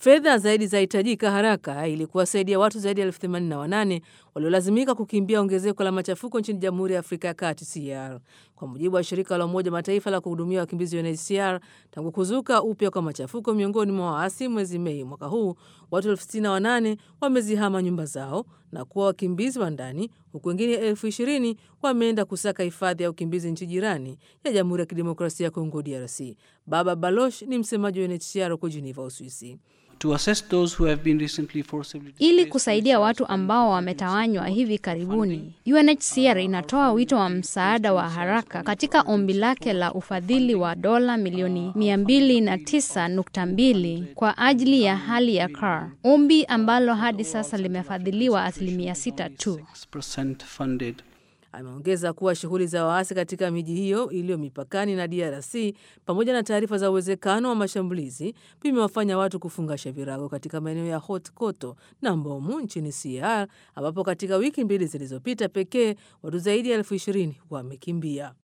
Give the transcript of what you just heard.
Fedha zaidi zahitajika haraka ili kuwasaidia watu zaidi ya elfu themanini na wanane waliolazimika kukimbia ongezeko la machafuko nchini Jamhuri ya Afrika ya Kati CAR. Kwa mujibu wa shirika la Umoja Mataifa la kuhudumia wakimbizi UNHCR, tangu kuzuka upya kwa machafuko miongoni mwa waasi mwezi Mei mwaka huu, watu elfu sitini na wanane wamezihama nyumba zao na kuwa wakimbizi wa ndani, huku wengine elfu ishirini wameenda kusaka hifadhi ya ukimbizi nchi jirani ya Jamhuri ya Kidemokrasia ya Kongo, DRC. Baba Baloch ni msemaji wa UNHCR huko Geneva, Uswisi. To assist those who have been recently forcibly Ili displaced kusaidia watu ambao wametawanywa hivi karibuni, UNHCR inatoa wito wa msaada wa haraka katika ombi lake la ufadhili wa dola milioni 209.2 kwa ajili ya hali ya CAR, ombi ambalo hadi sasa limefadhiliwa asilimia sita tu. 6% funded. Ameongeza kuwa shughuli za waasi katika miji hiyo iliyo mipakani na DRC pamoja na taarifa za uwezekano wa mashambulizi vimewafanya watu kufungasha virago katika maeneo ya Hot Koto na Mbomu nchini CAR ambapo katika wiki mbili zilizopita pekee watu zaidi ya elfu ishirini wamekimbia.